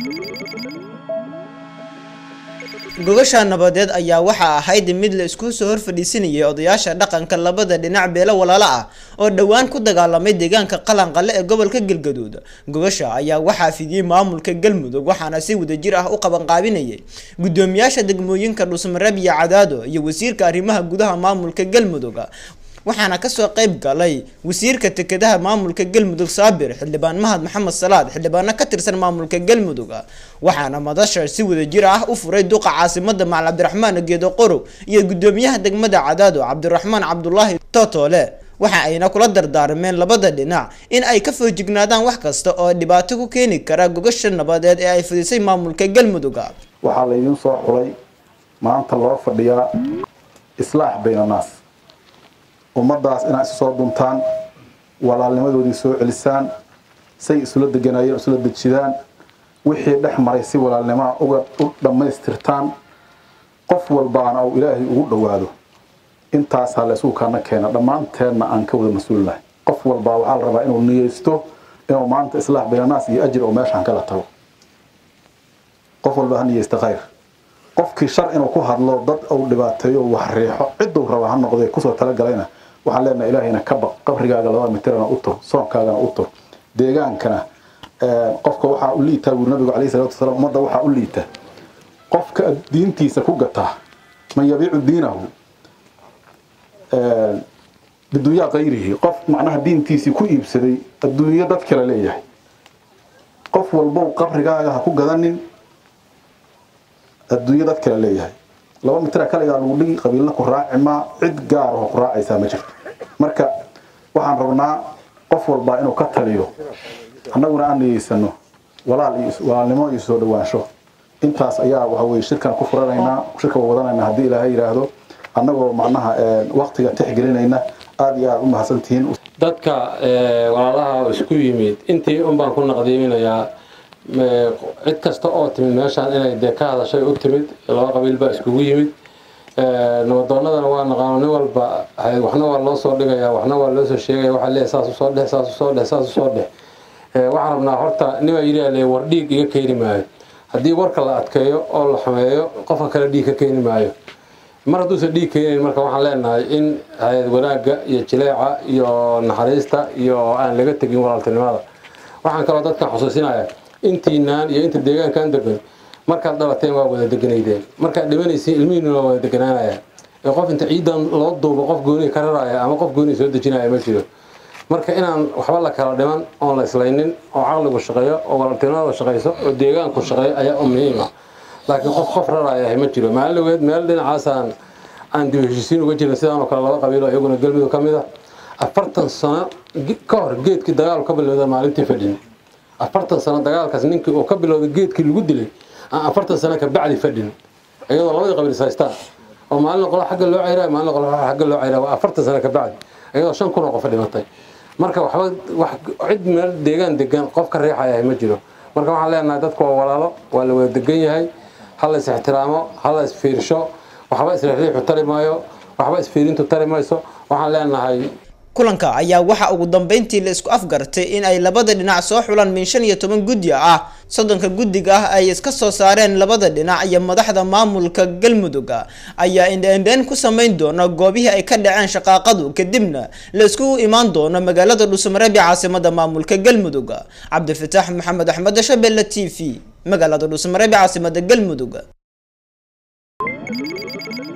gogasha nabadeed ayaa waxaa ahayd mid la isku soo horfadhiisinayay odayaasha dhaqanka labada dhinac beelo walaalo ah oo dhowaan ku dagaalamay deegaanka qalanqale ee gobolka galgaduud gogasha ayaa waxaa fidiyey maamulka galmudug waxaana si wadajir ah u qabanqaabinayay gudoomiyaasha degmooyinka dhusmareeb iyo cadaado iyo wasiirka arrimaha gudaha maamulka galmudug waxaana kasoo qayb galay wasiirka dekedaha maamulka galmudug saabir xildhibaan mahad maxamed salaad xildhibaano ka tirsan maamulka galmudug waxaana madasha si wadajir ah u furay duqa caasimada macal cabdiraxmaan geedo qorow iyo gudoomiyaha degmada cadaado cabdiraxmaan cabdulaahi totole waxa ayna kula dardaarmeen labada dhinac in ay ka foojignaadaan wax kasta oo dhibaato ku keeni kara gogasha nabadeed ee ay fidisay maamulka galmudug waxaa laydiin soo xulay maanta loo fadhiyaa islaax baynanaas ummadaas inaad isu soo duntaan walaalnimadoodii soo celisaan say isula deganayeen isula dejidaan wixii dhex maray si walaalnimaa uga u dhammaystirtaan qof walbaana uu ilaahay ugu dhowaado intaasaa la isugu kaana keena dhammaanteenna aan ka wada mas-uulnahay qof walbaa waxaa la rabaa inuu niyeysto inuu maanta islaax baynanaas iyo ajir oo meeshaan kala tago qof walba ha niyeysta khayr qofkii shar inuu ku hadlo dad uu dhibaateeyo wax riixo ciduu raba ha noqdee kusoo talagalayna waxaan leenahay ilaahayna ka baq qabrigaaga labada mitirana u tur soonkaagana u tur deegaankana qofka waxaa u liitaa buuri nabigu calayhi salatu wasalaam ummadda waxaa u liita qofka diintiisa ku gataa man yabiicu diinahu bidunyaa kayrihi qof macnaha diintiisii ku iibsaday adduunyo dad kale leeyahay qof walbow qabrigaaga ha ku gadanin adduunyo dad kale leeyahay laba mitira kaligaa lagu dhigi qabiilna ku raaci maa cid gaar oo ku raacaysaa ma jirto marka waxaan rabnaa qof walbaa inuu ka taliyo annaguna aan niyeysano walaal iyo walaalnimo iyo soo dhawaansho intaas ayaa waxa weye shirkan ku furanaynaa shirka wadanayna haddii ilaahay yidhaahdo annagoo macnaha waqtiga tixgelinayna aada iyo aada u mahadsantihiin dadka walaalaha isku yimid intii un baan ku naqdiiminayaa cid kasta oo timid meeshaan inay dee ka hadashay u timid laba qabiil baa iskugu yimid nabadoonadana waa naqaano nin walba waxna waa loo soo dhigaya waxna waa loo soo sheegaya waxaa leeyahay saas usoo dheh saas usoo dheh saas usoo dheh waxaan rabnaa horta nimaa yidhi ale war dhiig iga keeni maayo haddii warka la adkeeyo oo la xumeeyo qofka kale dhiig ka keeni maayo mar hadduusan dhiig keenayn marka waxaan leenahay in wanaagga iyo jileeca iyo naxariista iyo aan laga tegin walaaltinimada waxaan kaloo dadkan xusuusinaya intiinaan iyo inta deegaankan degan markaad dhalateen waa wada deganaydeen markaad dhimanaysiin ilmihiina waa wada deganaanaya ee qof inta ciidan loo duubo qof gooni ka raraya ama qof gooni soo dejinaya ma jiro marka inaan waxba la kala dhiman oon la islaynin oo caqligu shaqeeyo oo walaaltinimada shaqeyso oo deegaanku shaqeeyo ayaa u muhiim ah laakiin qof qof raraya ma jiro maalin dhaweed meel dhinacaasaan aan dib heshiisiin uga jirin sidaan oo kale laba qabiilo iyaguna galmudug ka mid ah afartan sano ka hor geedkii dagaalu ka bilowda maalintii fadhin afartan sano dagaalkaas ninkii uu ka bilowday geedkii lagu dilay aan afartan sano ka bacdi fadhin iyadoo labadii qabiil is haystaan oo maalin qolo xagga loo ceyraa maalin qolo xagga loo ceyraa waa afartan sano ka bacdi iyadoo shan kun oo qof dhimatay marka waxba wax cid meel deegaan degan qof ka riixaya ma jiro marka waxaan leenahay dadku waa walaalo waa la wada degan yahay ha la is ixtiraamo ha la is fiirsho waxba isriixriixu tari maayo waxba isfiirintu tari mayso waxaan leenahay kulanka ayaa waxa ugu dambeyntii la isku afgartay in ay labada dhinac soo xulaan min shan iyo toban guddi ah soddonka guddiga ah ay iska soo saareen labada dhinac iyo madaxda maamulka galmudug ayaa indheendheen ku samayn doona goobihii ay ka dhaceen shaqaaqadu kadibna la iskugu imaan doono magaalada dhuusamareeb ee caasimada maamulka galmudug cabdifataax maxamed axmed shabelle t v magaalada dhuusamareeb ee caasimada galmudug